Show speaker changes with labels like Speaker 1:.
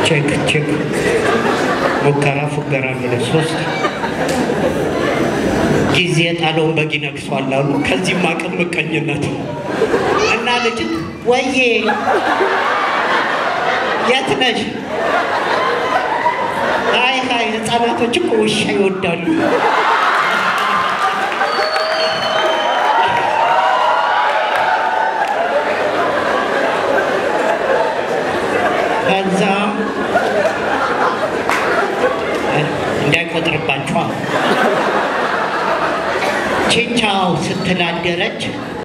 Speaker 1: ቼክ ቼክ ሙከራ ፉገራ ብለህ ሶስት ጊዜ ጣለውን በግ ይነግሷል አሉ። ከዚህም አቅም ምቀኝነት እና ልጅ ወዬ የት ነሽ? አይ ሀይ ህፃናቶች እኮ ውሻ ይወዳሉ። ከዛ እንዳይቆጥርባቸዋ ቺንቻው ስትላደረች